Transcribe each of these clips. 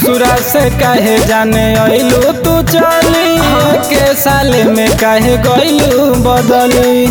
ससुरा से काहे जाने अइलू तू चली के साल में काहे गइलू बदली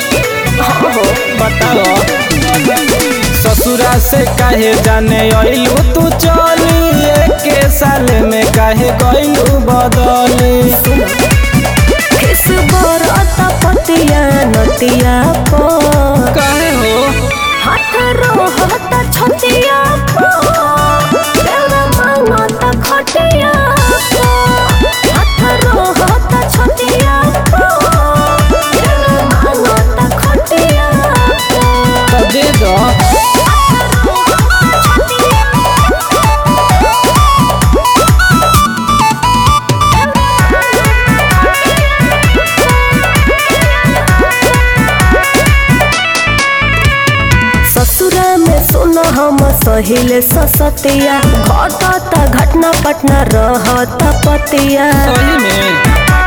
बताओ ससुरा से काहे जाने अइलू तू चली के साल में काहे गइलू बदली किस बरत पतिया नतिया पर काहे हो हाथ रोहत छतिया पर देव मांगत खटिया पर हाथ रोहत छतिया पर देव मांगत खटिया पर तो दे दो ससुरा में सुन हम सहिले ससतिया घटता घटना पटना रहत पतिया सही में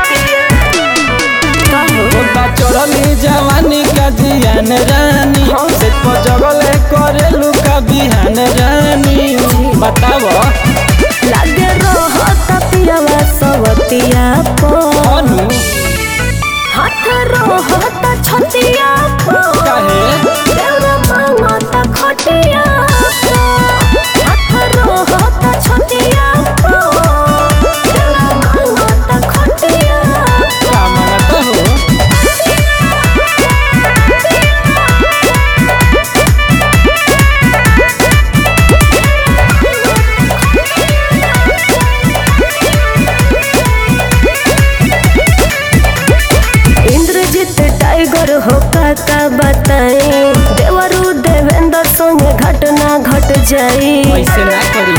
का हो? होता चढ़ली जवानी का जियान रानी से जगले करेलू का बिहान रानी बताव लागे रहत पियावा सवतिया पर अनु हाथ रहत छतिया पर काहे देउरा मांगत खटिया पर हाथ रहत छतिया पर देउरा मांगत खटिया पर का मानत हो इंद्रजीत टाइगर हो काका बताई देवरू देवेंद्र संगे घटना घट जाई ऐसे ना करी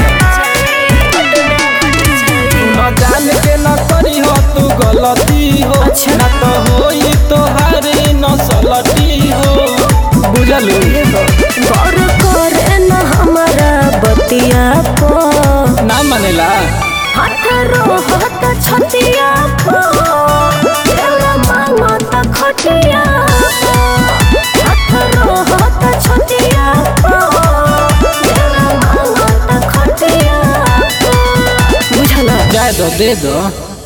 न जान के न करी हो तू गलती हो अच्छा। ना तो होई तोहारी नसलटी हो बुझलू गौर करे न हमारा बतिया पर ना मानेला हाथ रोहत छतिया पर देवरा मांगत खटिया पर हाथ रोहत छतिया पर देवरा मांगत खटिया पर बुझला जाए दो दे दो